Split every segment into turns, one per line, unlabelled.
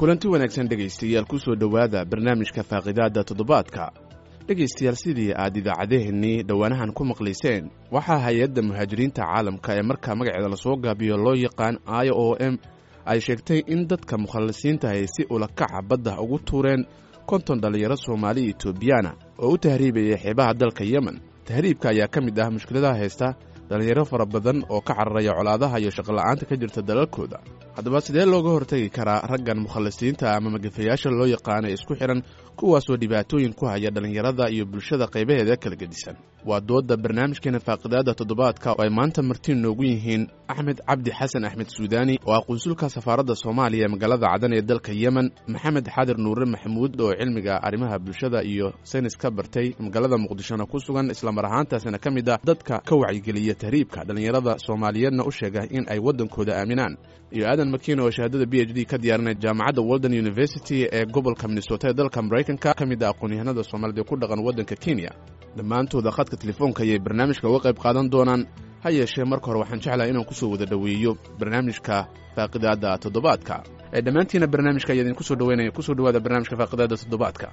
kulanti wanaagsan dhegaystayaal ku soo dhowaada barnaamijka faaqidaadda toddobaadka dhegaystayaal sidii aad idaacadeheennii dhowaanahan ku maqlayseen waxaa hay-adda muhaajiriinta caalamka ee markaa magaceeda lasoo gaabiyo loo yaqaan i o m ay sheegtay in dadka mukhallisiinta ay si ulakaca badda ugu tuureen konton dhallinyaro soomaali etoobiyaana oo u tahriibaya xeebaha dalka yemen tahriibka ayaa ka mid ah mushkiladaha haysta dhallinyaro fara badan oo ka cararaya colaadaha iyo shaqola'aanta ka jirta dalalkooda haddaba sidee looga hortagi karaa raggan mukhallisiinta ama magafayaasha loo yaqaano ee isku xidhan kuwaasoo dhibaatooyin ku haya dhallinyarada iyo bulshada qaybaheeda kala gedisan waa doodda barnaamijkeena faaqidaadda toddobaadka oo ay maanta martiin noogu yihiin axmed cabdi xasan axmed suudaani oo ah qunsulka safaaradda soomaaliya ee magaalada cadan ee dalka yemen maxamed xadir nuure maxamuud oo cilmiga arrimaha bulshada iyo saynis ka bartay magaalada muqdishona ku sugan islamar ahaantaasina ka mid ah dadka ka wacyigeliya tahriibka dhallinyarada soomaaliyeedna u sheega in ay waddankooda aaminaan iyo aadan makiina oo shahaadada b h d ka diyaarinay jaamacadda walden university ee gobolka minnesota ee dalka maraykanka ka mid ah aqoon-yahanada soomaalida ku dhaqan waddanka kenya dhammaantooda khadka telefoonka ayay barnaamijka uga qayb qaadan doonaan ha yeeshee marka hore waxaan jeclahay inaan kusoo wada dhoweeyo barnaamijka faaqidaadda toddobaadka ee dhammaantiina barnaamijka ayaa idinku soo dhaweynaya kusoo dhawaada barnaamijka faaqidaadda toddobaadka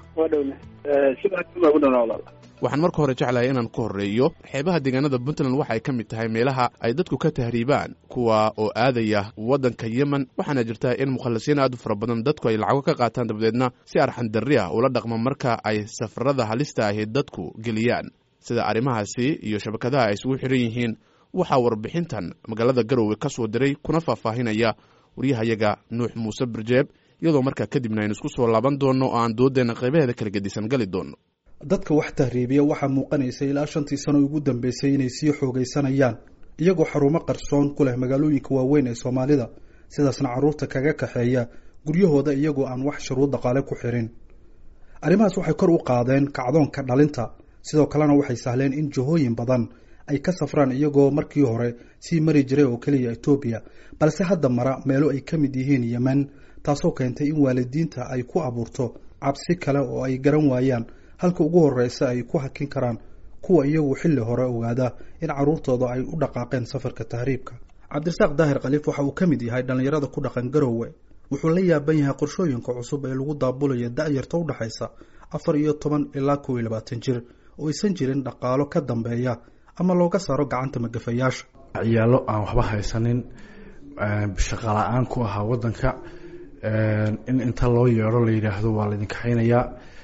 waxaan marka hore jeclahay inaan ku horreeyo xeebaha deegaanada puntland waxa ay ka mid tahay meelaha ay dadku ka tahriibaan kuwa oo aadaya waddanka yemen waxaana jirta in mukhallisiin aad u fara badan dadku ay lacago ka qaataan dabadeedna si arxan darri ah ula dhaqma marka ay safarada halista ahi dadku geliyaan sida arrimahaasi iyo shabakadaha ay isugu xidhan yihiin waxaa warbixintan magaalada garowe ka soo diray kuna faahfaahinaya waryahayaga nuux muuse barjeeb iyadoo markaa kadibna aynu isku soo laaban doonno oo aan doodeenna qaybaheeda kala gedisan gali doonno
dadka wax tahriibiya waxaa muuqanaysa ilaa shantii sano ugu dambeysay inay sii xoogaysanayaan iyagoo xarumo qarsoon ku leh magaalooyinka waaweyn ee soomaalida sidaasna carruurta kaga kaxeeya guryahooda iyagoo aan wax shuruud dhaqaale ku xirin arrimahaas waxay kor u qaadeen kacdoonka dhalinta sidoo kalena waxay sahleen in jihooyin badan ay ka safraan iyagoo markii hore sii mari jiray oo keliya etoobiya balse hadda mara meelo ay ka mid yihiin yemen taasoo keentay in waalidiinta ay ku abuurto cabsi kale oo ay garan waayaan halka ugu horeysa ay ku hakin karaan kuwa iyagu xilli hore ogaada in carruurtooda ay u dhaqaaqeen safarka tahriibka cabdirasaaq daahir khaliif waxa uu ka mid yahay dhallinyarada ku dhaqan garowe wuxuu la yaaban yahay qorshooyinka cusub ee lagu daabulaya da-yarta u dhexaysa afar iyo toban ilaa kow iyo labaatan jir oo aysan jirin dhaqaalo ka dambeeya ama looga saaro gacanta magafayaasha
ciyaalo aan waxba haysanin shaqa la-aan ku ahaa wadanka in inta loo yeedho la yidhaahdo waa laydin kaxaynayaa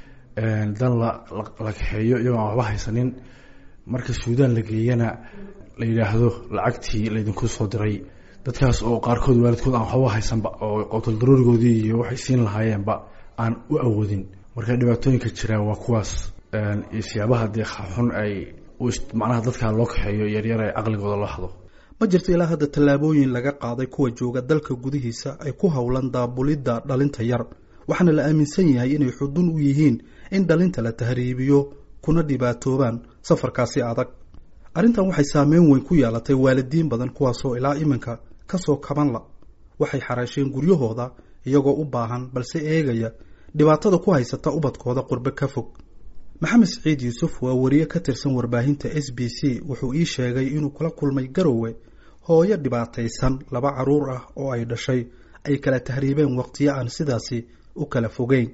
dan la kaxeeyo iyagoo aan waxba haysanin marka suudaan la geeyana la yidhaahdo lacagtii laydinku soo diray dadkaas oo qaarkood waalidkood aan waxba haysanba oo qotol daruurigoodii iyo waxay siin lahaayeenba aan u awoodin marka dhibaatooyinka jira waa kuwaas iyo siyaabaha dee xun ay macnaha dadkaa loo kaxeeyo yaryar ee caqligooda loo hado
ma jirto ilaa hadda tallaabooyin laga qaaday kuwa jooga dalka gudihiisa ay ku howlan daabulidda dhalinta yar waxaana la aaminsan yahay inay xudun u yihiin in dhalinta la tahriibiyo kuna dhibaatoobaan safarkaasi adag arrintan waxay saameyn weyn ku yeelatay waalidiin badan kuwaasoo ilaa iminka kasoo kabanla waxay xaraasheen guryahooda iyagoo u baahan balse eegaya dhibaatada ku haysata ubadkooda qurbe ka fog maxamed siciid yuusuf waa wariye ka tirsan warbaahinta s b c wuxuu ii sheegay inuu kula kulmay garowe hooyo dhibaataysan laba caruur ah oo ay dhashay ay kala tahriibeen waqtiyo aan sidaasi u kala fogeyn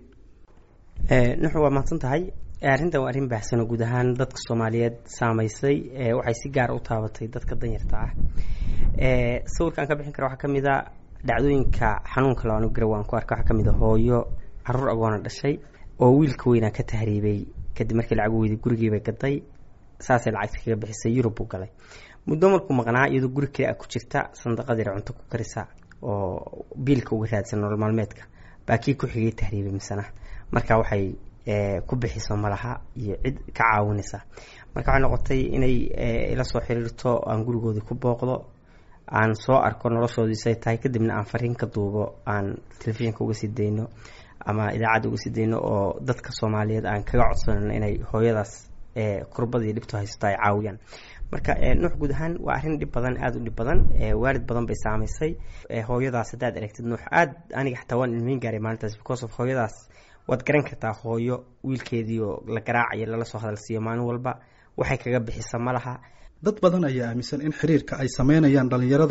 nuxu waa mahadsan tahay arrintan waa arrin baahsanoo guud ahaan dadka soomaaliyeed saamaysay waxay si gaara u taabatay dadka danyarta ah sawirkaan ka bixin kara waxaa ka mid a dhacdooyinka xanuunka labaanu garowe aan ku arka waxaa ka mid a hooyo caruur agoona dhashay oo wiilka weynaa ka tahriibay kadib markii lacag weyday gurigiibay gaday saasay lacagta kaga bixisay yurub buu galay muddo markuu maqnaa iyadoo guri kale a ku jirta sandaqadiira cunto ku karisa oo biilka uga raadsan nolol maalmeedka baa kii ku xigay tahriibay misana marka waxay ku bixiso malaha iyo cid ka caawinaysa marka waxay noqotay inay ila soo xiriirto aan gurigoodii ku booqdo aan soo arko noloshoodiisay tahay kadibna aan fariin ka duubo aan telefishinka uga sii dayno ama idaacadda uga sii dayno oo dadka soomaaliyeed aan kaga codsanayno inay hooyadaas kurbadii dhibto haysato ay caawiyaan marka nuux guud ahaan waa arrin dhib badan aada u dhib badan waalid badan bay saamaysay hooyadaas haddaad aragtid nuux aada aniga xataa waan ilmeyn gaaray maalintaas because of hooyadaas waad garan kartaa hooyo wiilkeedii oo la garaacayo lala soo hadalsiiyo maalin walba waxay kaga bixisa ma laha
dad badan ayaa aaminsan in xiriirka ay sameynayaan dhallinyarada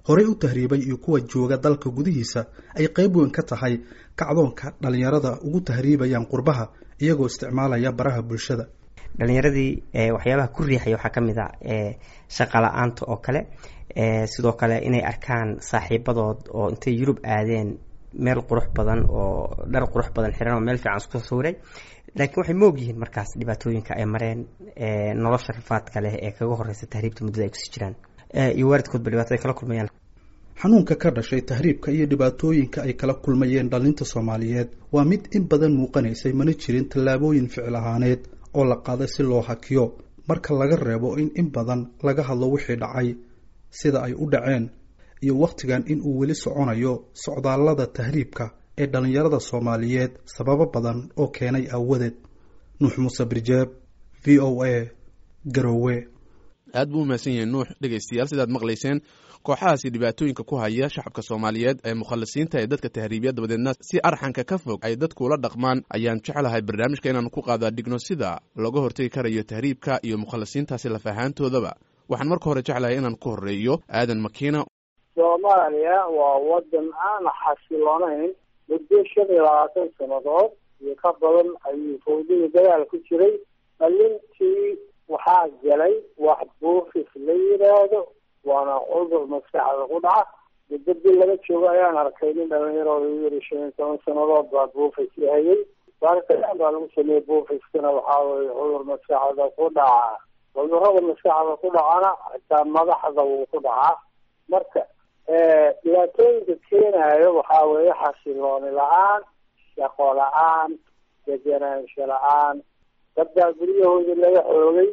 horey u tahriibay iyo kuwa jooga dalka gudihiisa ay qayb weyn ka tahay kacdoonka dhallinyarada ugu tahriibayaan qurbaha iyagoo isticmaalaya baraha bulshada
dhalinyaradii waxyaabaha ku riixaya waxaa ka mid a shaqa la-aanta oo kale sidoo kale inay arkaan saaxiibadood oo intay yurub aadeen meel qurux badan oo dhar qurux badan xiran oo meel fiican isku sawiray laakiin waxay moog yihiin markaas dhibaatooyinka ay mareen nolosha rafaadka leh ee kaga horeysa tahriibta muddada ay kusii jiraan iyo waalidkoodba dhibaato ay kala kulmayaan
xanuunka ka dhashay tahriibka iyo dhibaatooyinka ay kala kulmayeen dhalinta soomaaliyeed waa mid in badan muuqanaysay mana jirin tallaabooyin ficil ahaaneed oo la qaaday si loo hakiyo marka laga reebo in in badan laga hadlo wixii dhacay sida ay u dhaceen iyo wakhtigan in uu weli soconayo socdaallada tahriibka ee dhallinyarada soomaaliyeed sababo badan oo keenay aawadeed nuux muuse birjeeb v o a garowe
aad buu umahadsan yahay nuux dhegaystayaal sidaad maqlayseen kooxahaasi dhibaatooyinka ku haya shacabka soomaaliyeed ee mukhalisiinta ee dadka tahriibiya dabadeedna si arxanka ka fog ay dadku ula dhaqmaan ayaan jeclahay barnaamijka inaan ku qaadaa dhigno sida looga hortegi karayo tahriibka iyo mukhalisiintaasi lafahaantoodaba waxaan marka hore jeclahay inaan ku horeeyo aadan makiina
soomaaliya waa wadan aan xasiloonayn muddo shan iyo labaatan sannadood iyo ka badan ayuu fawdada dagaal ku jiray dhalintii waxaa galay wax buufis la yidhaahdo waana cudur maskaxda ku dhaca muddo bil laga joogo ayaan arkay nin dhalinyaro yiri shan iyo toban sannadood baa buufis hayay baaritaan baa lagu sameeyey buufiskana waxaa weye cudur maskaxda ku dhaca cudurada maskaxda ku dhacana xitaa madaxda wuu ku dhacaa marka dhibaatooyinka keenayo waxaa weeye xasilooni la-aan shaqo la-aan degenaansho la-aan dadbaa guryahooda laga xoogay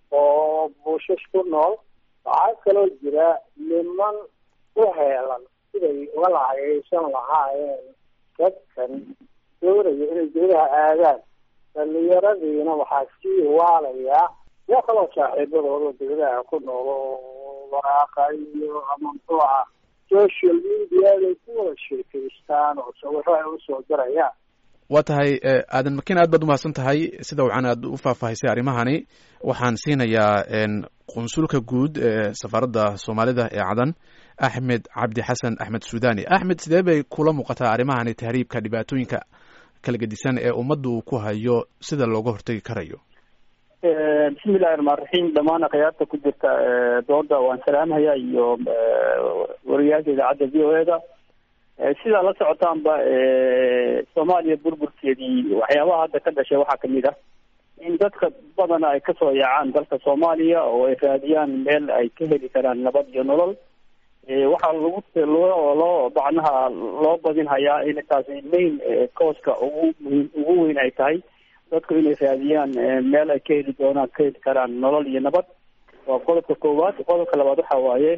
oo buushash ku nool waxaa kaloo jira niman u heelan siday uga lacagaysan lahaayeen dadkan doonaya inay dowlaha aadaan dhalinyaradiina waxaa sii waalayaa yaa kaloo saaxiibadooda dowlaha ku nool oo waraaqa iyo ama muxuuha social mediaday ku wada sheekaystaan oo sawiro ay usoo dirayaan
waa tahay aadan makin aad baad umahadsan tahay sida wacan aad u faahfaahisay arrimahani waxaan siinayaa qunsulka guud ee safaaradda soomaalida ee cadan axmed cabdi xasan axmed suudani axmed sidee bay kula muuqataa arrimahani tahriibka dhibaatooyinka kala gedisan ee ummadda uu ku hayo sida looga hortegi karayo
bismillahi raxmaan raxiim dhammaan akhyaarta ku jirta dooda waan salaamhayaa iyo wariyaasha idaacadda v o e da sidaa la socotaanba soomaaliya burburkeedii waxyaabaha hadda ka dhashay waxaa kamid ah in dadka badana ay kasoo yaacaan dalka soomaaliya oo ay raadiyaan meel ay ka heli karaan nabad iyo nolol waxaa lagu loo loo macnaha loo badin hayaa in taasi main cooska ugu muhiim ugu weyn ay tahay dadku inay raadiyaan meel ay ka heli doonaan ka heli karaan nolol iyo nabad waa qodobka koowaad qodobka labaad waxa waaye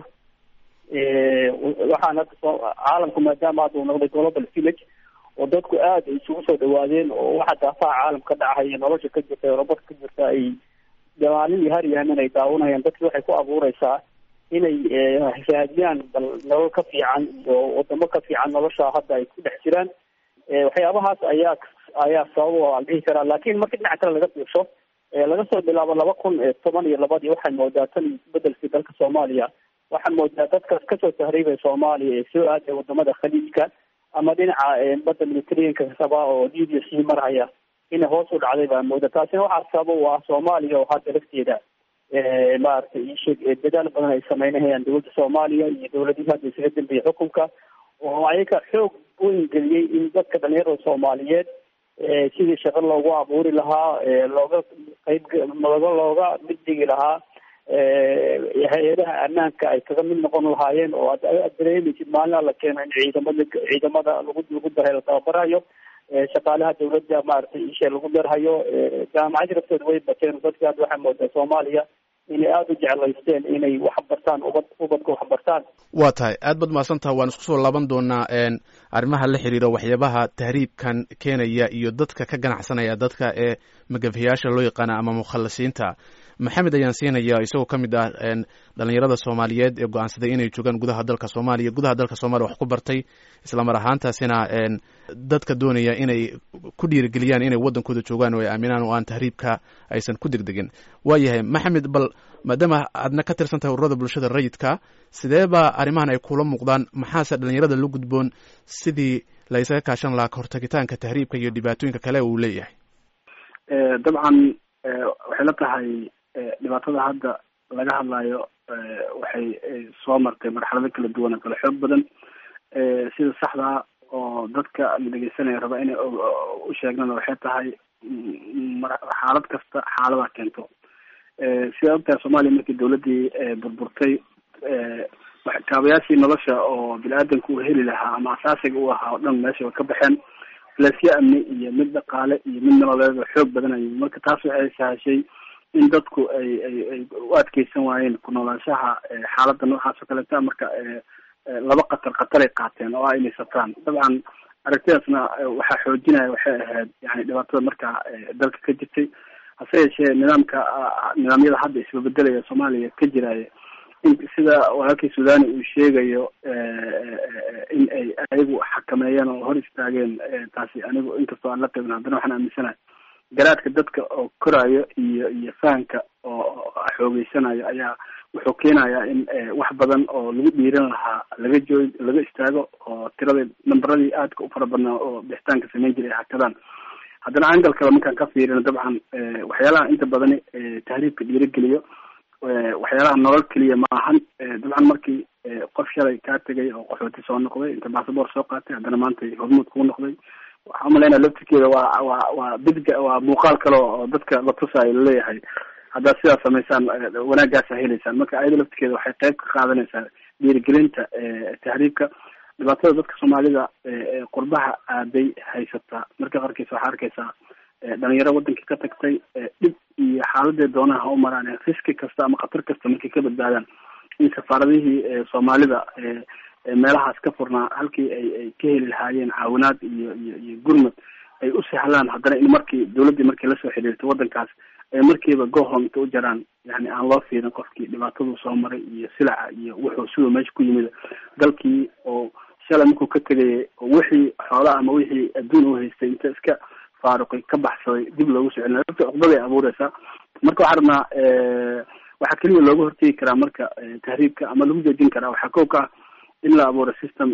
waxaan hadda caalamku maadaama hadda uu noqday global village oo dadku aada isugu soo dhawaadeen oo waxa daafaha caalamka ka dhacaya nolosha ka jirta eurobada ka jirta ay maalin iyo har iyo hamin ay daawanayaan dadki waxay ku abuureysaa inay raadiyaan bal nolol ka fiican iyo wadamo ka fiican nolosha hadda ay ku dhex jiraan waxyaabahaas ayaa ayaa sabab aan dhihi karaa laakiin marka dhinaca kale laga fiirsho laga soo bilaabo laba kun toban iyo labadii waxay moodaa tan isbedelkii dalka soomaaliya waxaa moodaa dadkaas kasoo tahriibaya soomaaliya ee soo aaday wadamada khaliijka ama dhinaca badda mediterraneanka raba oo libya sii marhaya inay hoos u dhacday baa mooda taasina waxaa sabab u ah soomaaliya oo hadda lafteeda maaragtay ishee dadaal badan ay sameynahayaan dowladda soomaaliya iyo dowladihii hadda isaga dambeeyey xukunka oo ayaga xoog weyn geliyey in dadka dhalinyarada soomaaliyeed sidii shaqo loogu abuuri lahaa looga qayb looga looga mid dhigi lahaa hay-adaha ammaanka ay kaga mid noqon lahaayeen oo ad dareemaysid maalin alla keeno in ciidamada ciidamada lagu lagu darhay la tababarayo shaqaalaha dawladda maaragtay ishe lagu darhayo jaamacadii laftooda way bateen dadka hadda waxaa moodaa soomaaliya inay aada u jeclaysteen inay wax bartaan ubad ubadka wax bartaan
waa tahay aad baad mahadsantaha waan isku soo laaban doonaa arrimaha la xiriira waxyaabaha tahriibkan keenaya iyo dadka ka ganacsanaya dadka ee magafayaasha loo yaqaana ama mukhalisiinta maxamed ayaan siinaya isagoo ka mid ah dhalinyarada soomaaliyeed ee go-aansaday inay joogaan gudaha dalka soomaaliya gudaha dalka soomaaliya wax ku bartay islamar ahaantaasina dadka doonaya inay ku dhiirigeliyaan inay waddankooda joogaan oo ay aaminaan oo aan tahriibka aysan ku degdegin waayahay maxamed bal maadaama aadna ka tirsan tahay ururada bulshada rayidka sidee baa arrimahan ay kula muuqdaan maxaase dhalinyarada la gudboon sidii la ysaga kaashan lahaa kahortagitaanka tahriibka iyo dhibaatooyinka kale uu leeyahay
dabcan waxay la tahay dhibaatada hadda laga hadlayo waxay soo martay marxalado kala duwan oo kala xoog badan sida saxdaa oo dadka la dhegeysanaya raba inay u sheegnana waxay tahay xaalad kasta xaaladaa keento sida ogtahay soomaaliya markii dawladdii burburtay kaabayaashii nolosha oo bini-aadanka uu heli lahaa ama asaasiga u ahaa oo dhan meesha way ka baxeen lasyo amni iyo mid dhaqaale iyo mid nololeed oo xoog badanayay marka taas waxay sahashay in dadku ay ay ay u adkeysan waayeen ku noolaanshaha xaaladda noocaas oo kaleeta marka laba qatar khataray qaateen oo ah inay sataan dabcan aragtidaasna waxaa xoojinaya waxay ahayd yani dhibaatada markaa dalka ka jirtay hase yeeshee nidaamka nidaamyada hadda isbabedelaya soomaaliya ka jiraya in sida walaalkii sudani uu sheegayo in ay ayagu xakameeyeen oo hor istaageen taasi anigu inkastoo aan la qeybin haddana waxaan aaminsanahay garaadka dadka oo koraayo iyo iyo fahamka oo xoogeysanayo ayaa wuxuu keenayaa in wax badan oo lagu dhiiran lahaa laga joog laga istaago oo tiradii namberadii aadka u fara badnaa oo bixitaanka samayn jiray ay hakadaan haddana angal kale markaan ka fiirino dabcan waxyaalaha inta badani tahriibka dhiirigeliyo waxyaalaha nolol keliya ma ahan dabcan markii qof shalay kaa tegay oo qaxooti soo noqday inta basaboor soo qaatay haddana maanta hormuud kuu noqday waxaa umalaynaa laftirkeeda waa waa waa bidga waa muuqaal kale oo dadka la tusaayo laleeyahay haddaad sidaas samaysaan wanaaggaasa heleysaan marka ayada laftirkeeda waxay qayb ka qaadanaysaa dhiirigelinta tahriibka dhibaatada dadka soomaalida qurbaha aaday haysataa marka qarkiisa waxaa arkaysaa dhalinyaro wadankii ka tagtay dhib iyo xaaladee doonaha ha u maraan riski kasta ama khatar kasta markay ka badbaadaan in safaaradihii soomaalida meelahaas ka furnaa halkii ay ay ka heli lahaayeen caawinaad iyo iyo iyo gurmad ay u sahlaan haddana in markii dawladdii markii lasoo xiriirtay waddankaas ay markiiba gohom inta u jaraan yani aan loo fiirin qofkii dhibaataduu soo maray iyo silaca iyo wuxuu siduu meesha ku yimid dalkii oo shalay markuu ka tegayay oo wixii xoola ama wixii adduun u haystay inta iska faaruqay ka baxsaday dib loogu soo celina lafta cuqdaday abuureysaa marka waxaa rabnaa waxaa keliya looga hortegi karaa marka tahriibka ama lagu joojin karaa waxaa kow ka ah in la abuuro system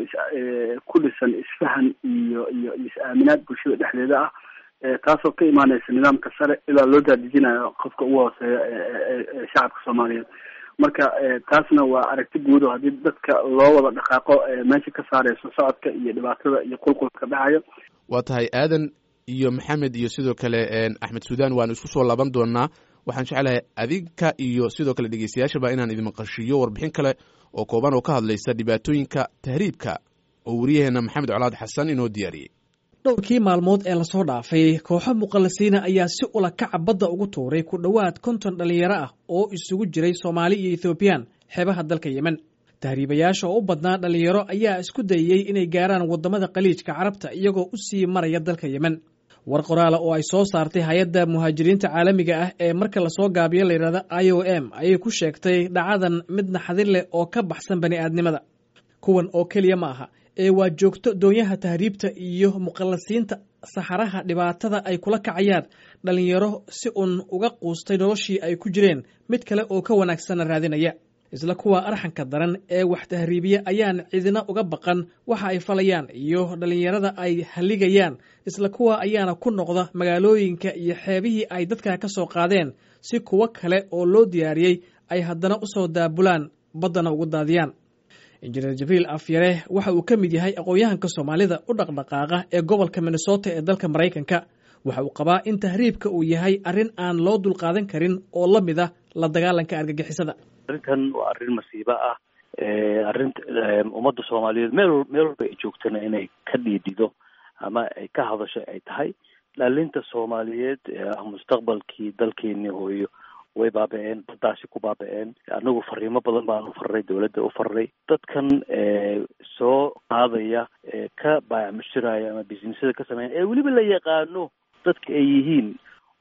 ku dhisan isfahan iyo iyo is-aaminaad bulshada dhexdeeda ah taasoo ka imaaneysa nidaamka sare ilaa loo daadejinayo qofka ugu hooseeya shacabka soomaaliyeed marka taasna waa aragti guud oo haddii dadka loo wada dhaqaaqo meesha ka saareyso socodka iyo dhibaatada iyo qulqulka dhacayo
waa tahay aadan iyo maxamed iyo sidoo kale axmed sudan waanu isku soo laaban doonaa waxaan jeclahay adinka iyo sidoo kale dhegeystayaashaba inaan idin maqashiiyo warbixin kale oo kooban oo ka hadlaysa dhibaatooyinka tahriibka oo wariyaheena maxamed colaad xasan inoo diyaariyey
dhowrkii maalmood ee lasoo dhaafay kooxo muqallasiina ayaa si ula kaca badda ugu tuuray ku dhowaad konton dhallinyaro ah oo isugu jiray soomaali iyo ethoobiyan xeebaha dalka yemen tahriibayaasha oo u badnaa dhallinyaro ayaa isku dayey inay gaaraan waddamada khaliijka carabta iyagoo u sii maraya dalka yemen war qoraala oo ay soo saartay hay-adda muhaajiriinta caalamiga ah ee marka lasoo gaabiyo layidhahda i o m ayay ku sheegtay dhacadan mid naxdin leh oo ka baxsan bani aadnimada kuwan oo keliya ma aha ee waa joogto doonyaha tahriibta iyo muqallasiinta saxaraha dhibaatada ay kula kacayaan dhallinyaro si uun uga quustay noloshii ay ku jireen mid kale oo ka wanaagsanna raadinaya isla kuwa arxanka daran ee wax tahriibiya ayaan cidina uga baqan waxa ay falayaan iyo dhallinyarada ay halligayaan isla kuwa ayaana ku noqda magaalooyinka iyo xeebihii ay dadka ka soo qaadeen si kuwo kale oo loo diyaariyey ay haddana u soo daabulaan baddana ugu daadiyaan injineer jibriil afyare waxa uu ka mid yahay aqoon-yahanka soomaalida u dhaqdhaqaaqa ee gobolka minnesota ee dalka maraykanka waxa uu qabaa in tahriibka uu yahay arrin aan loo dulqaadan karin oo la mid ah la dagaalanka argagixisada
arrintan waa arrin masiibo ah arrin ummadda soomaaliyeed meel meel walba ay joogtana inay ka dhiidhido ama ay ka hadasho ay tahay dhalinta soomaaliyeed mustaqbalkii dalkeeni hooyo way baaba-een baddaasi ku baaba-een anagu fariimo badan baan u farray dawladda u farray dadkan soo qaadaya ka baayacmushiraya ama businessada ka sameeya ee weliba la yaqaano dadka ay yihiin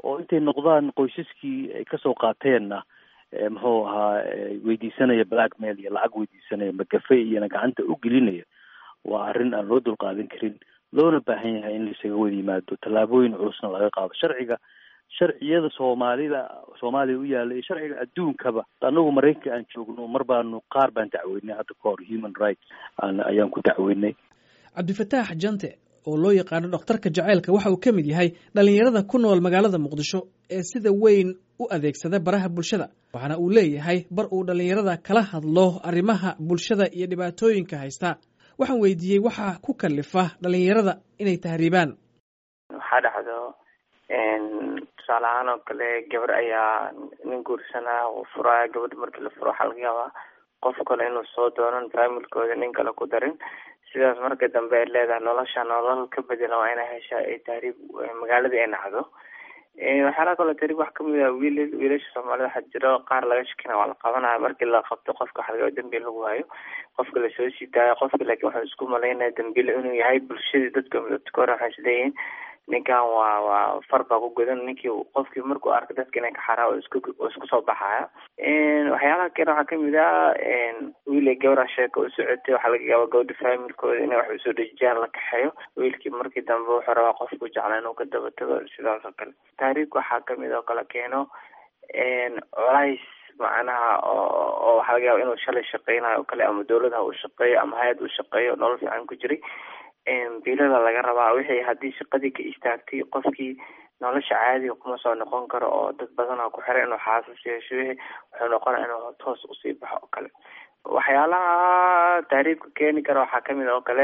oo intay noqdaan qoysaskii ay kasoo qaateenna muxuu ahaa weydiisanaya blackmail iyo lacag weydiisanaya magafe iyona gacanta u gelinaya waa arrin aan loo dulqaadan karin loona baahan yahay in laisaga wada yimaado tallaabooyin culusna laga qaado sharciga sharciyada soomaalida soomaaliya u yaalla iyo sharciga adduunkaba anagu maraykanka aan joogno mar baanu qaar baan dacweynay hadda ka hor human rights ayaan ku dacweynay
cabdifataax jante oo loo yaqaano dhakhtarka jaceylka waxa uu ka mid yahay dhallinyarada ku nool magaalada muqdisho ee sida weyn u adeegsada baraha bulshada waxaana uu leeyahay bar uu dhallinyarada kala hadlo arrimaha bulshada iyo dhibaatooyinka haysta waxaan weydiiyey waxaa ku kalifa dhallinyarada inay tahriibaan
waxaa dhacdo tusaale ahaan oo kale gabar ayaa nin guursanaa uu furaa gabadha markii la furo waxaa laga yaabaa qof kale inuu soo doonan faamilkooda nin kale ku darin sidaas marka dambe ay leedahay nolosha nolol ka bedela waa inay heshaa ay tahriib magaaladii ay nacdo waxyaalaha kaloo tahriib wax kamid ah wiil wiilasha soomaalida waxaa jiro qaar laga shakina waa la qabanaya markii la qabto qofka waxa laga yaaba dambiil lagu waayo qofka lasoo siitaayo qofka laakiin waxuu isku malaynaya dambiile inuu yahay bulshadii dadka dadka hore waxay isleeyihiin ninkan waa waa far baa ku godan ninkii qofkii markuu arka dadka inay ka xaraa oo isku oo isku soo baxaya waxyaalaha kale waxaa kamid ah wiil gabara sheeka u socotay waxaa laga yaaba gabadha faamilkooda inay wax usoo dhejiyaan la kaxeeyo wiilkii markii dambe wuxuu rabaa qofku jeclaa inuu ka daba tago sidaas oo kale taariikh waxaa kamid oo kale keeno colays macnaha oo oo waxaa laga yaaba inuu shalay shaqeynayo oo kale ama dawladaha uu shaqeeyo ama hay-ad uu shaqeeyo nolol fiican ku jiray biilada laga rabaa wixii haddii shaqadii ka istaagtay qofkii nolosha caadiga kuma soo noqon karo oo dad badanaa ku xiray inuu xaasas yeesho wixii wuxuu noqonaya inuu toos usii baxo oo kale waxyaalaha taariibka keeni kara waxaa kamid oo kale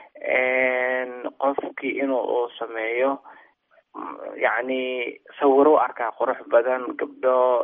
qofkii inuu uu sameeyo yacni sawiro u arkaa qurux badan gabdho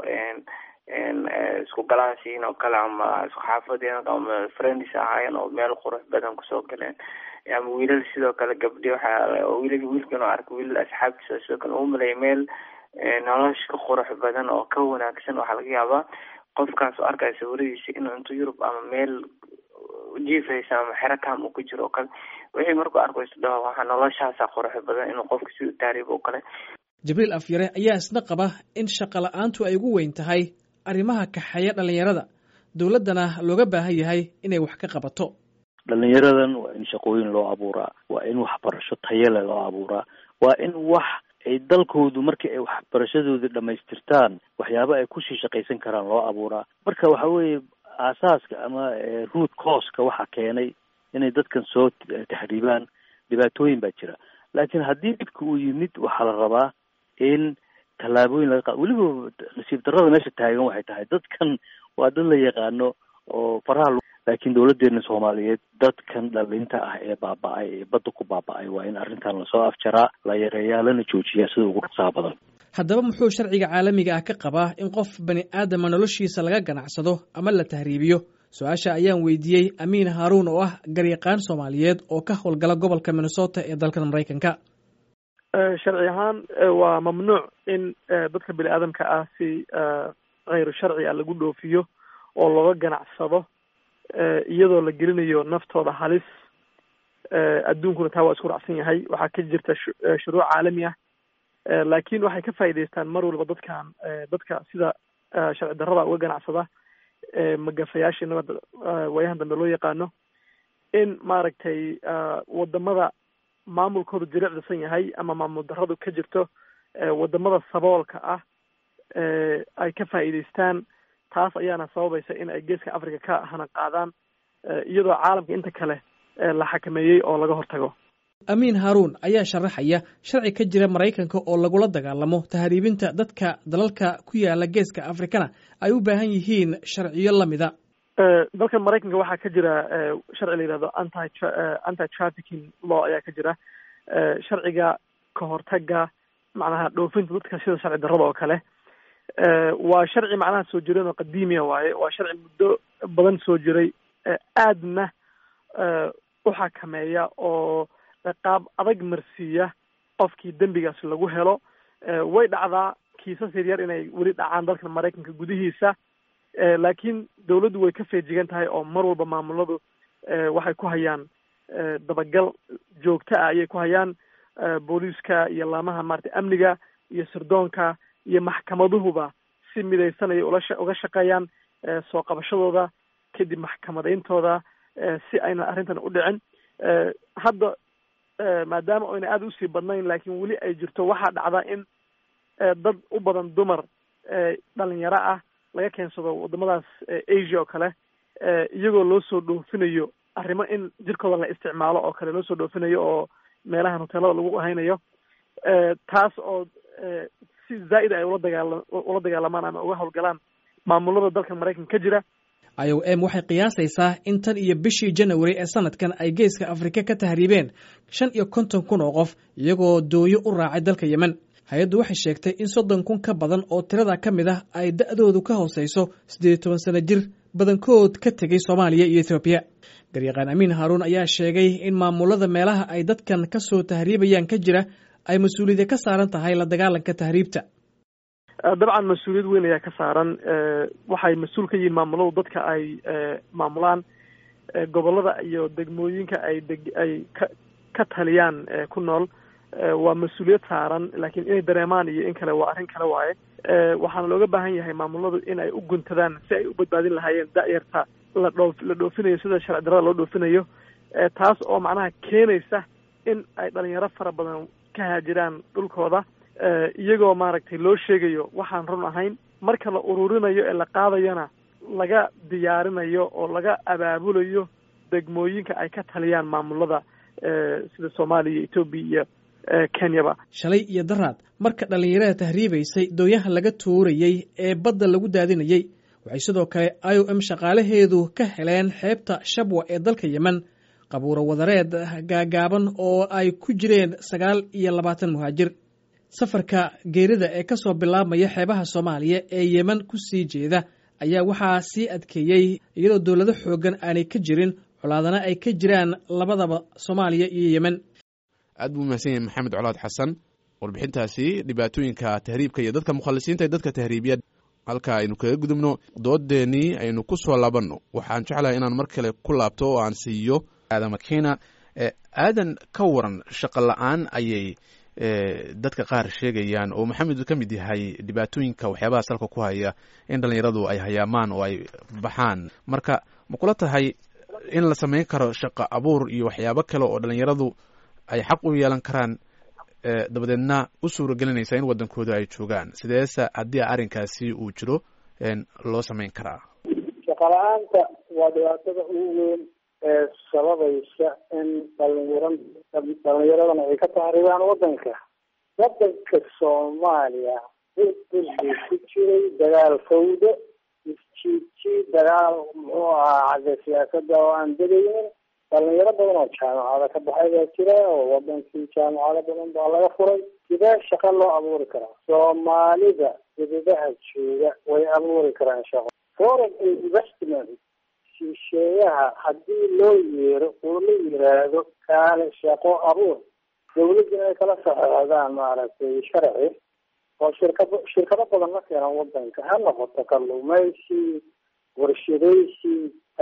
isku galaasiin oo kale ama isku xaafadeen ama friends ahaayeen oo meel qurux badan kusoo galeen ama wiilal sidoo kale gabdhi waxaa wiilal wiilkan oo arka wiilal asxaabtiisa sidoo kale uu maleeya meel nolosha ka qurux badan oo ka wanaagsan waxaa laga yaabaa qofkaas oo arkaya sawiradiisa inuu intu yurub ama meel jiifaysa ama xero kam uu ku jiro oo kale wixii markuu arko isdhaho waxaa noloshaasa qurux badan inuu qofka si taariib oo kale
jibriil afyare ayaa isna qaba in shaqa la-aantu ay ugu weyn tahay arrimaha kaxeeya dhallinyarada dowladdana looga baahan yahay inay wax ka qabato
dhalinyaradan waa in shaqooyin loo abuuraa waa in waxbarasho tayale loo abuuraa waa in wax ay dalkoodu markii ay waxbarashadooda dhamaystirtaan waxyaaba ay kusii shaqaysan karaan loo abuuraa marka waxa weeye aasaaska ama root causka waxa keenay inay dadkan soo taxriibaan dhibaatooyin baa jira laakiin haddii dhibka uu yimid waxaa la rabaa in tallaabooyin laga qaado weliba nasiib darrada meesha taagan waxay tahay dadkan waa dad la yaqaano oo faraha laakiin dowladeena soomaaliyeed dadkan dhalinta ah ee baaba-ay ee badda ku baaba-ay waa in arrintan lasoo afjaraa la yareeyaa lana joojiyaa sida ugu rasaa badan
haddaba muxuu sharciga caalamiga ah ka qabaa in qof bani aadama noloshiisa laga ganacsado ama la tahriibiyo su-aasha ayaan weydiiyey amiin haaruun oo ah garyaqaan soomaaliyeed oo ka howlgala gobolka minnesota ee dalkan maraykanka
sharci ahaan waa mamnuuc in dadka bini aadamka ah si kayru sharci a lagu dhoofiyo oo looga ganacsado iyadoo la gelinayo naftooda halis adduunkuna taa waa isku raacsan yahay waxaa ka jirta shuruuc caalami ah laakiin waxay ka faa'iidaystaan mar walba dadkan dadka sida sharci darrada uga ganacsada magafayaasha nabada waayahan dambe loo yaqaano in maaragtay wadamada maamulkoodu jilicdisan yahay ama maamul darradu ka jirto wadamada saboolka ah ay ka faa'iidaystaan taas ayaana sababaysa in ay geeska africa ka hana qaadaan iyadoo caalamka inta kale la xakameeyey oo laga hortago
amiin haaruun ayaa sharaxaya sharci ka jira maraykanka oo lagula dagaalamo tahriibinta dadka dalalka ku yaala geeska afrikana ay u baahan yihiin sharciyo lamida
dalkan maraykanka waxaa ka jira sharci la yihahdo anti anti trafficking law ayaa ka jira sharciga ka hortaga macnaha dhoofinta dadka sida sharci darrada oo kale waa sharci macnaha soo jireen oo qadiimiya waaye waa sharci muddo badan soo jiray aadna u xakameeya oo qaab adag marsiiya qofkii dembigaas lagu helo way dhacdaa kiisas yaryar inay weli dhacaan dalkan maraykanka gudihiisa laakiin dawladdu way ka feejigan tahay oo mar walba maamuladu waxay ku hayaan dabagal joogto ah ayay ku hayaan booliiska iyo laamaha maarata amniga iyo sirdoonka iyo maxkamaduhuba si midaysanaya ula uga shaqeeyaan soo qabashadooda kadib maxkamadayntooda si ayna arrintan u dhicin hadda maadaama oyna aada usii badnayn laakiin weli ay jirto waxaa dhacda in dad u badan dumar dhalinyaro ah laga keensado wadamadaas asia oo kale iyagoo loo soo dhoofinayo arrimo in jirkooda la isticmaalo oo kale loo soo dhoofinayo oo meelahan hoteelada lagu haynayo taas oo si zaa'id ay ula dagaala ula dagaalamaan ama uga howlgalaan maamulada dalka maraykanka ka jira
i o m waxay qiyaasaysaa in tan iyo bishii janawari ee sanadkan ay geeska afrika ka tahriibeen shan iyo konton kun oo qof iyagoo dooyo u raacay dalka yemen hay-addu waxay sheegtay in soddon kun ka badan oo tirada ka mid ah ay da'doodu ka hooseyso siddeed iyo toban sano jir badankood ka tegey soomaaliya iyo ethoobiya garyaqaan amiin haaruun ayaa sheegay in maamulada meelaha ay dadkan ka soo tahriibayaan ka jira ay mas-uuliyadda ka saaran tahay la dagaalanka tahriibta
dabcan mas-uuliyad weyn ayaa ka saaran waxay mas-uul ka yihiin maamuladu dadka ay maamulaan gobolada iyo degmooyinka ay deg ay ka ka taliyaan ku nool waa mas-uuliyad saaran laakiin inay dareemaan iyo in kale waa arrin kale waaye waxaana looga baahan yahay maamuladu in ay u guntadaan si ay u badbaadin lahaayeen da-yarta la dhoof la dhoofinayo sida sharci darada loo dhoofinayo taas oo macnaha keenaysa in ay dhalinyaro fara badan ka haajiraan dhulkooda iyagoo maaragtay loo sheegayo waxaan run ahayn marka la ururinayo ee la qaadayona laga diyaarinayo oo laga abaabulayo degmooyinka ay ka taliyaan maamulada sida soomaaliya etoobiya iyo kenyaba
shalay iyo daraad marka dhallinyarada tahriibaysay dooyaha laga tuurayey ee badda lagu daadinayey waxay sidoo kale i o m shaqaalaheedu ka heleen xeebta shabwa ee dalka yemen qabuuro wadareed gaagaaban oo ay ku jireen sagaal iyo labaatan muhaajir safarka geerida ee ka soo bilaabmaya xeebaha soomaaliya ee yemen ku sii jeeda ayaa waxaa sii adkeeyey iyadoo dowlado xooggan aanay ka jirin colaadana ay ka jiraan labadaba soomaaliya iyo yemen
aad buu mahadsan yahay maxamed colaad xasan warbixintaasi dhibaatooyinka tahriibka iyo dadka mukhalisiinta ee dadka tahriibiya halka aynu kaga gudubno doodeenii aynu ku soo laabanno waxaan jeclahay inaan mar kale ku laabto oo aan siiyo aadama kena aadan ka waran shaqo la-aan ayay dadka qaar sheegayaan oo maxamed ka mid yahay dhibaatooyinka waxyaabaha salka ku haya in dhallinyaradu ay hayaamaan oo ay baxaan marka ma kula tahay in la samayn karo shaqo abuur iyo waxyaabo kale oo dhallinyaradu ay xaq u yeelan karaan dabadeedna u suuragelinaysa in waddankooda ay joogaan sideese haddii arrinkaasi uu jiro loo samayn karaa
shaqo la-aanta waa dhibaatada ugu weyn ee sababaysa in dhalinyaro dhalinyaradana ay ka tahribaan waddanka waddanka soomaaliya dudbuu ku jiray dagaal fawdo isjiidjiid dagaal muxuu ahaa xagga siyaasada oo aan degaynin dhalinyaro badan oo jaamacada ka baxay baa jira oo wadankii jaamacado badan baa laga furay sidee shaqo loo abuuri karaa soomaalida dibadaha jooga way abuuri karaan shaqo foreign investment shisheeyaha haddii loo yeero oo la yiraahdo kaale shaqo abuur dawladda ay kala saxeexdaan maaragtay sharci oo shirkado shirkado badan la keenan wadanka ha noqoto kalluumaysi warshadaysi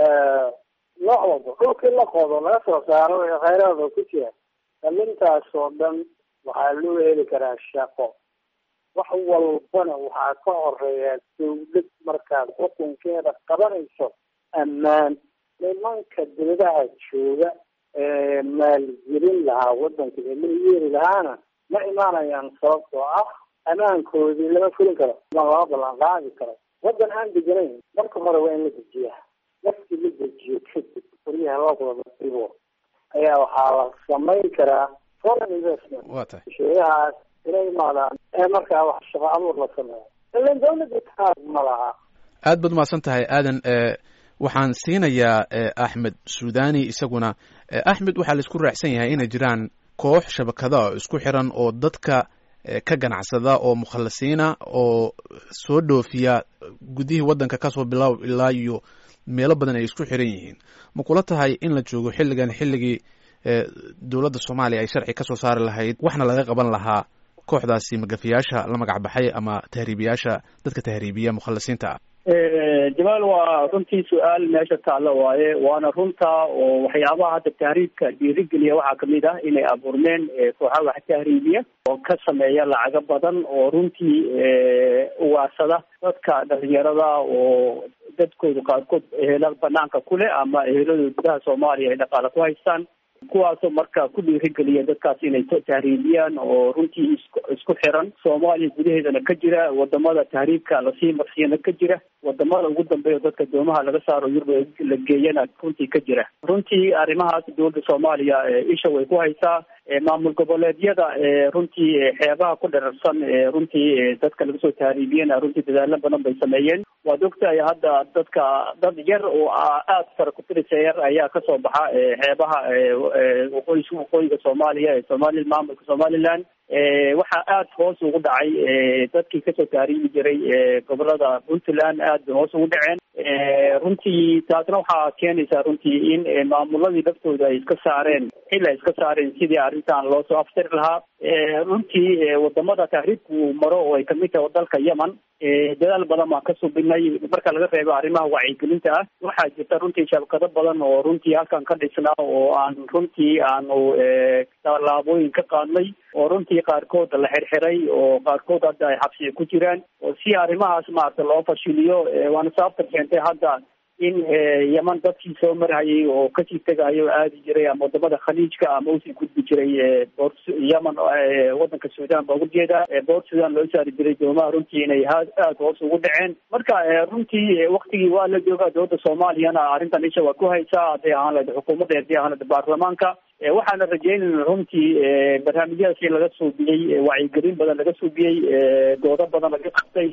nooc walba dhulkii la qodo laga soo saaro ee khayraada ku jira dhalintaas oo dhan waxaa loo heli karaa shaqo wax walbana waxaa ka horeeya dawlad markaad xukunkeeda qabanayso ammaan nimanka dibadaha jooga ee maalgelin lahaa wadanka ee la yeeri lahaana ma imaanayaan sababtoo ah ammaankoodii lama fulin karo ma lama ballan qaadi karo waddan aan deganayn marka hore waa in la dejiyaa markii la dejiyo kadib qoryaha looqdaba dibo ayaa waxaa la samayn karaa foreign investment
waa tahay
sheeyahaas inay imaadaan ee markaa wax shaqo abuur la sameeyo ilan dawladda taag ma laha
aad baad umahadsan tahay aadan waxaan siinayaa axmed suudani isaguna axmed waxaa laisku raacsan yahay inay jiraan koox shabakada oo isku xiran oo dadka ka ganacsada oo mukhalisiina oo soo dhoofiya gudihii waddanka kasoo bilaab ilaa iyo meelo badan ay isku xiran yihiin ma kula tahay in la joogo xilligan xilligii dowladda soomaaliya ay sharci kasoo saari lahayd waxna laga qaban lahaa kooxdaasi magafiyaasha la magac baxay ama tahriibiyaasha dadka tahriibiya mukhalisiinta ah
jamaal waa runtii su-aal meesha taalla waaye waana runta oo waxyaabaha hadda tahriibka dhiirigeliya waxaa kamid ah inay abuurmeen kooxaha wax tahriibiya oo ka sameeya lacago badan oo runtii uwaarsada dadka dhalinyarada oo dadkooda qaarkood ehela banaanka kuleh ama eheladooda gudaha soomaaliya ay dhaqaale ku haystaan kuwaasoo marka ku dhiirigeliya dadkaas inay tahriibiyaan oo runtii isku isku xiran soomaaliya gudaheedana ka jira wadamada tahriibka lasii marsiyana ka jira wadamada ugu dambeeya dadka doomaha laga saaro yurub la geeyana runtii ka jira runtii arrimahaas dowladda soomaaliya isha way ku haysaa maamul goboleedyada runtii xeebaha ku dherarsan runtii dadka laga soo tahriibiyana runtii dadaalo badan bay sameeyeen waad ogtahay hadda dadka dad yar oo aada sara kutirisa yar ayaa kasoo baxa xeebaha waqooyi waqooyiga soomaaliya ee somali maamulka somaliland waxaa aada hoos ugu dhacay dadkii kasoo tahriibi jiray gobolada puntland aad bay hoos ugu dhaceen runtii taasna waxaa keenaysaa runtii in maamuladii laftooda ay iska saareen xil ay iska saareen sidii arrintan loo soo aftari lahaa runtii wadamada tahriibku maro oo ay kamid tahay dalka yemen dadaal badan baan ka subinay marka laga reebo arrimaha wacyigelinta ah waxaa jirta runtii shabakado badan oo runtii halkan ka dhisnaa oo aan runtii aanu tallaabooyin ka qaadnay oo runtii qaarkood la xirxiray oo qaarkood hadda ay xabsiga ku jiraan oo si arrimahaas maarata loo fashiliyo waana sababta keentay hadda in yeman dadkii soo marhayay oo kasii tegayo aadi jiray ama wadamada khaliijka ama usii gudbi jiray boor yemen wadanka sudan baa ugu jeeda boor sudan loo saari jiray doomaha runtii inay aada hoos ugu dhaceen marka runtii waktigii waa la joogaa dowladda soomaaliyana arrintan isha waa ku haysaa hadday ahaan lahayd xukuumadda hadday ahaan lahayd baarlamaanka waxaana rajeynayna runtii barnaamijyadaasi laga suubiyey wacyigelin badan laga suubiyey doodo badan laga qabtay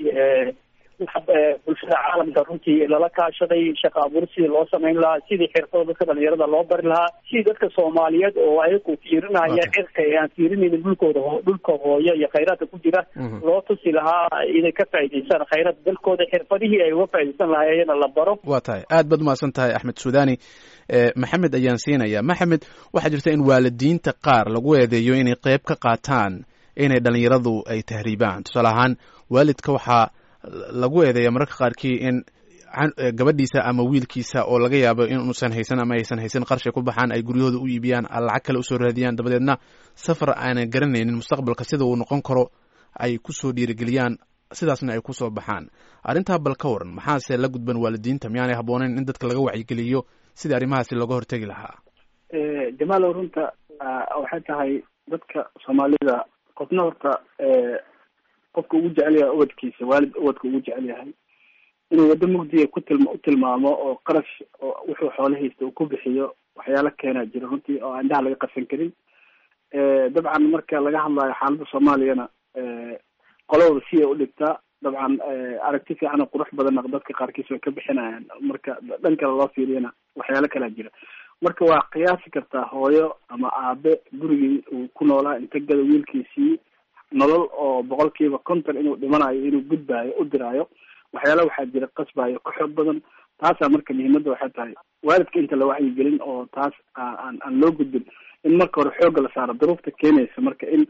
bulshada caalamka runtii lala kaashaday shaqa abuur sidii loo samayn lahaa sidii xirfada dadka dhalinyarada loo bari lahaa sidii dadka soomaaliyeed oo ayagu fiirinaya cirka ee aan fiirinaynin dhulkooda dhulka hooyo iyo khayraadka ku jira loo tusi lahaa inay ka faa'idaystaan khayraadka dalkooda xirfadihii ay uga faa'iidaysan lahaayena la baro
waa tahay aad baad umahadsan tahay axmed suudani maxamed ayaan siinaya maxamed waxaa jirta in waalidiinta qaar lagu eedeeyo inay qeyb ka qaataan inay dhalinyaradu ay tahriibaan tusaale ahaan waalidka waxaa lagu eedeeya mararka qaarkii in gabadhiisa ama wiilkiisa oo laga yaabo inuusan haysan ama aysan haysan qarshay ku baxaan ay guryahooda u iibiyaan lacag kale usoo raadiyaan dabadeedna safar aanan garanaynin mustaqbalka sida uu noqon karo ay kusoo dhiirigeliyaan sidaasna ay kusoo baxaan arrintaa bal ka waran maxaase la gudban waalidiinta miyaanay habbooneyn in dadka laga wacyigeliyo sidii arrimahaasi looga hortegi lahaa
jamaalow runta waxay tahay dadka soomaalida qofna horta qofka ugu jecel yahay ubadkiisa waalid ubadka ugu jecel yahay inuu waddo mugdiga ku tilma utilmaamo oo qarash oo wuxuu xoolahaysta uu ku bixiyo waxyaalo keenaa jira runtii oo aan indhaha laga qarsan karin dabcan marka laga hadlayo xaaladda soomaaliyana qolowda si ay udhigtaa dabcan aragti fiican oo qurux badanna dadka qaarkiis way ka bixinayaan marka dhan kale loo fiiriyana waxyaalo kalaa jira marka waa qiyaasi kartaa hooyo ama aabe gurigii uu ku noolaa inta gada wiilkiisii nolol oo boqol kiiba konton inuu dhimanayo inuu gudbaayo u diraayo waxyaala waxaa jira qasbayo ka xoog badan taasaa marka muhiimadda waxay tahay waalidka inta la wacyigelin oo taas aan aan loo gudbin in marka hore xoogga la saaro duruufta keenaysa marka in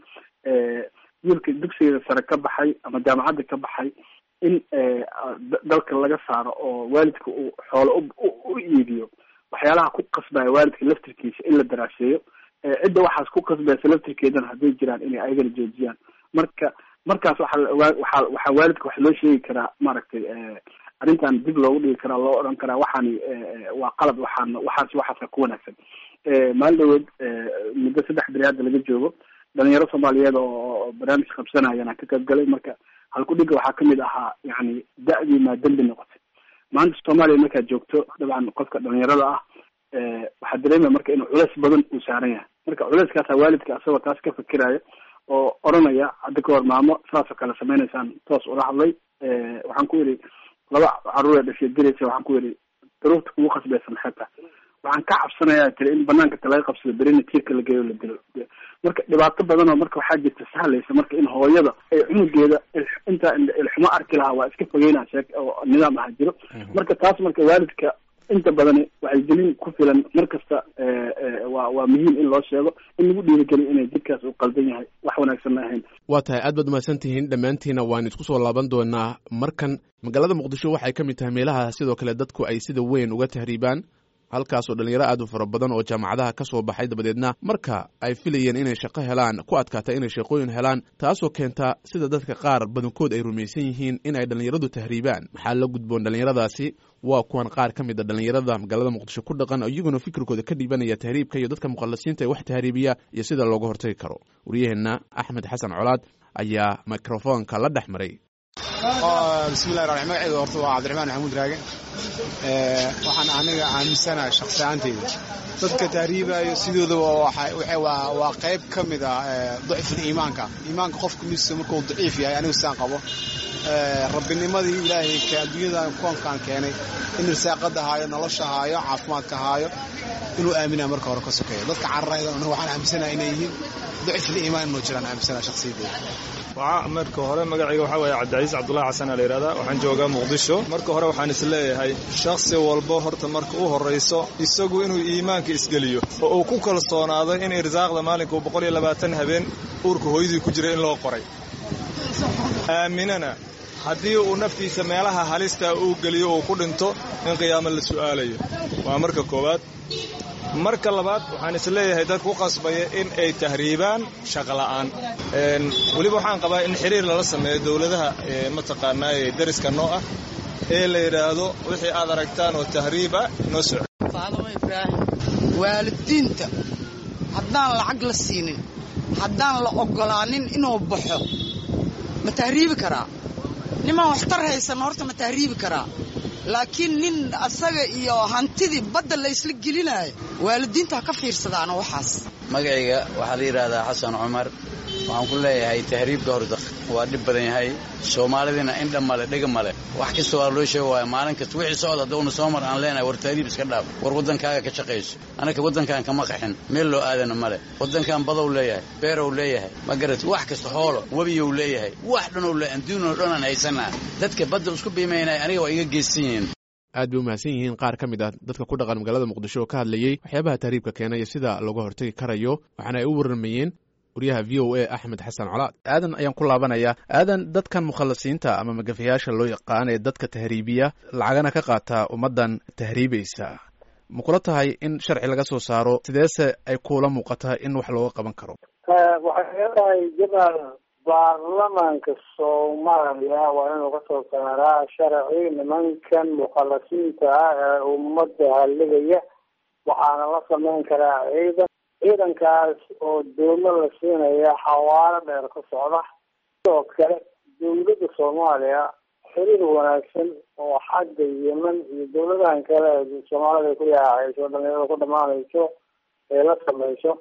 wiilka dugsiga sare ka baxay ama jaamacadda ka baxay in dalka laga saaro oo waalidka uu xoolo u iibiyo waxyaalaha ku qasbaya waalidka laftirkiisa in la daraaseeyo cidda waxaas ku qasbaysa laftirkeedana hadday jiraan inay ayagana joojiyaan marka markaas waxaa waxaa waxaa waalidka waxa loo sheegi karaa maaragtay arrintan dib loogu dhigi karaa loo odhan karaa waxaani waa qalad waxaan waxaas waxaasa ku wanaagsan maalin dhaweed muddo saddex beri hadda laga joogo dhalinyaro soomaaliyeed oo barnaamij qabsanayana ka qayb galay marka halkudhiga waxaa kamid ahaa yani da-dii maa dembi noqotay maanta soomaaliya markaad joogto dabcan qofka dhalinyarada ah waxaa dareemaya marka inuu culeys badan uu saaran yahay marka culeyskaasa waalidka asagoo taas ka fikiraya oo oranaya hadda kahor maamo saasoo kale sameynaysaan toos ula hadlay waxaan ku yidhi laba caruuree dhashay diraysa waxaan ku yidhi daruurta kugu khasbaysa maxay tahay waxaan ka cabsanayaa tiri in banaanka ta laga qabsado berina tiirka la geeyo la dilo marka dhibaato badan oo marka waxaa jirta sahlaysa marka in hooyada ay cunugeeda intaa ilxumo arki lahaa waa iska fogeynaa sheek oo nidaam aha jiro marka taas marka waalidka inta badani waxay gelin ku filan mar kasta waa waa muhiim in loo sheego in lagu dhiirigeliyo inay jidkaas uu qaldan yahay wax wanaagsanna ahayn
waa tahay aad baad umahadsan tihiin dhammaantiina waan isku soo laaban doonaa markan magaalada muqdisho waxay ka mid tahay meelaha sidoo kale dadku ay sida weyn uga tahriibaan halkaasoo dhalinyaro aad u fara badan oo jaamacadaha ka soo baxay dabadeedna marka ay filayeen inay shaqo helaan ku adkaata inay shaqooyin helaan taasoo keenta sida dadka qaar badankood ay rumaysan yihiin in ay dhallinyaradu tahriibaan maxaa la gudboon dhallinyaradaasi waa kuwan qaar ka mid a dhallinyarada magaalada muqdisho ku dhaqan iyaguna fikirkooda ka dhiibanaya tahriibka iyo dadka muqallasiinta ee wax tahriibiya iyo sida looga hortagi karo waryaheenna axmed xasan colaad ayaa mikrofoonka la dhex maray
bismillahi raxmaan magacayga horta waa cabdiraxmaan maxamuud raage waxaan aniga aaminsanahay shakhsi ahaanteyda dadka tahriibayo sidoodaba waa qayb ka mid ah daciful iimaanka iimaanka qofka midisa markuu daciif yahay anigu saan qabo rabbinimadii ilaahay adduunyadan koonkaan keenay in risaaqada haayo nolosha haayo caafimaadka haayo inuu aaminaa marka hore ka sokeeyo dadka cararayda aniga waxaan aaminsanaha inay yihiin daciful iimaan inuu jiraan aaminsanaha shakhsiyadeyda
marka hore magacayga waxaa waaye cabdicaiis cabdullahi xasan aa la yidhahdaa waxaan joogaa muqdisho marka hore waxaan is leeyahay shakhsi walbo horta marka u horrayso isagu inuu iimaanka isgeliyo oo uu ku kalsoonaado in irsaaqda maalinka uu boqol iyo labaatan habeen uurka hooyadii ku jira in loo qoray aaminana haddii uu naftiisa meelaha halista uu geliyo uu ku dhinto in qiyaamo la su'aalayo waa marka koowaad marka labaad waxaan is leeyahay dadka ku qasbaya in ay tahriibaan shaqola'aan weliba waxaan qabaa in xiriir lala sameeyo dowladaha mataqaanaa ee dariska noo ah ee la yidhaahdo wixii aad aragtaan oo tahriib ah noo soco
faadamo ibraahim waalidiinta haddaan lacag la siinin haddaan la oggolaanin inuu baxo ma tahriibi karaa nimaan waxtar haysan horta ma tahriibi karaa laakiin nin asaga iyo hantidii badda la isla gelinaayo waalidiinta ha ka fiirsadaano waxaas
magacayga waxaa la yidhaahdaa xasan cumar waxaan ku leeyahay tahriibka horta waa dhib badan yahay soomaalidina indha male dhega male wax kasta waa loo sheega waaya maalin kasta wixii socda haddawna soo mar aan leenahay war tahriib iska dhaaf war waddankaaga ka shaqayso annaka waddankan kama qaxin meel loo aadana male waddankan badow leeyahay beerow leeyahay ma garat wax kasta hoolo webiyow leeyahay wax dhanow le adduunoo dhan aan haysanaa dadka badda isku biimaynaya aniga waa iga geystan yihiin
aad bay u mahadsan yihiin qaar ka mid ah dadka ku dhaqan magaalada muqdisho oo ka hadlayey waxyaabaha tahriibka keenaya sida looga hortagi karayo waxaana ay u warramayeen waryaha v o a axmed xasan colaad aadan ayaan ku laabanayaa aadan dadkan mukhallasiinta ama magafayaasha loo yaqaan ee dadka tahriibiya lacagana ka qaataa ummaddan tahriibaysa ma kula tahay in sharci laga soo saaro sideese ay kuula muuqataa in wax looga qaban karo
waxay leedahay jamaal baarlamaanka soomaaliya waa inuu kasoo saaraa sharci nimankan mukhallasiinta ah ee ummadda halligaya waxaana la sameyn karaa ciidan ciidankaas oo doomo la siinaya xawaalo dheer ka socda sidoo kale dawladda soomaaliya xiriir wanaagsan oo xagga yemen iyo dawladahan kale soomaalida ku yaacayso dhalinyarada ku dhamaanayso ee la sameyso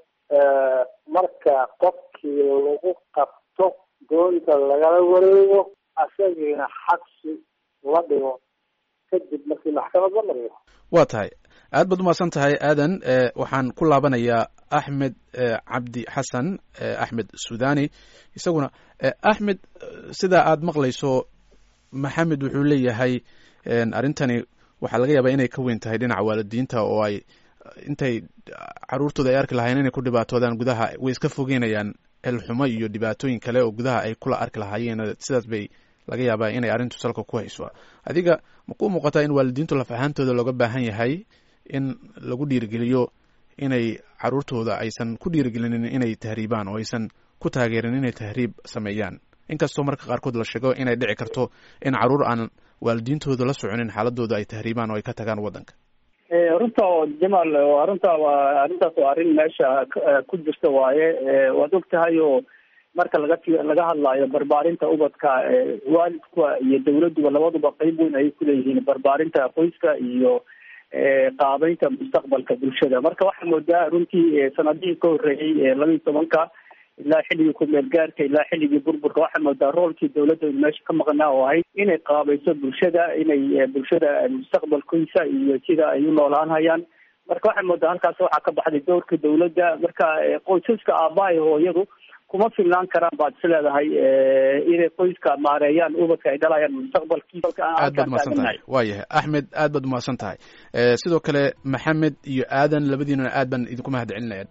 marka qofkii lagu qabto doonta lagala wareego asagiina xabsi la dhigo kadib markii maxkamad la mariyo
waa tahay aad baad umahadsan tahay aadan waxaan ku laabanayaa axmed cabdi xasan axmed sudani isaguna axmed sidaa aad maqlayso maxamed wuxuu leeyahay arrintani waxaa laga yaabaa inay ka weyn tahay dhinaca waalidiinta oo ay intay caruurtooda ay arki lahayen inay ku dhibaatoodaan gudaha way iska fogeynayaan elxumo iyo dhibaatooyin kale oo gudaha ay kula arki lahaayeen sidaas bay laga yaabaa inay arrintu salka ku hayso adiga ma ku muuqataa in waalidiintu laf ahaantooda looga baahan yahay in lagu dhiirigeliyo inay caruurtooda aysan ku dhiirigelinin inay tahriibaan oo aysan ku taageerin inay tahriib sameeyaan inkastoo marka qaarkood la sheego inay dhici karto in caruur aan waalidiintooda la soconin xaaladooda ay tahriibaan oo ay ka tagaan waddanka
runta jamaal arrinta waa arrintaas waa arrin meesha ku jirta waaye waad og tahay oo marka laga laga hadlayo barbaarinta ubadka waalidka iyo dawladduba labaduba qeyb weyn ayay kuleeyihiin barbaarinta qoyska iyo qaabeynta mustaqbalka bulshada marka waxaa moodaa runtii sanadihii ka horreeyey laba iyo tobanka ilaa xilligii ku-meel gaarka ilaa xilligii burburka waxaa moodaa roolkii dawladda inu meesha ka maqnaa oo ahayd inay qaabayso bulshada inay bulshada mustaqbalkiisa iyo sida ay u noolaan hayaan marka waxaa moodaa halkaas waxaa ka baxday doorka dawladda marka qoysaska aabbaha iyo hooyadu kuma filnaan karaan baad is leedahay inay qoyska maareeyaan ubadka ay dhalayaan mustaqbalkiisa
aad baad umahadsan tahay waayahay axmed aad baad umahadsan tahay sidoo kale maxamed iyo aadan labadiinuna aad baan idinku mahad celinaya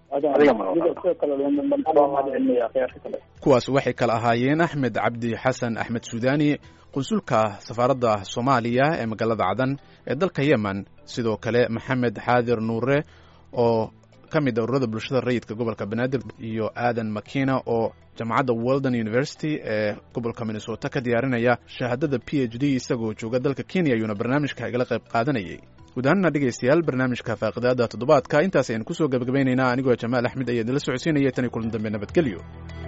kuwaas waxay kala ahaayeen axmed cabdi xasan axmed suudani qunsulka safaaradda soomaaliya ee magaalada cadan ee dalka yemen sidoo kale maxamed xaadir nuure oo ka mid a ururada bulshada rayidka gobolka banaadir iyo aadan makina oo jaamacadda weldon university ee gobolka minnesota ka diyaarinaya shahaadada p h d isagoo jooga dalka kenya ayuuna barnaamijka igala qayb qaadanayay guud ahaanna dhegaystayaal barnaamijka faaqidaada toddobaadka intaas ayaan kusoo gabagabaynaynaa anigoo jamaal axmed ayaa idinla socodsiinaya tan iyo kulan dambe nabadgelyo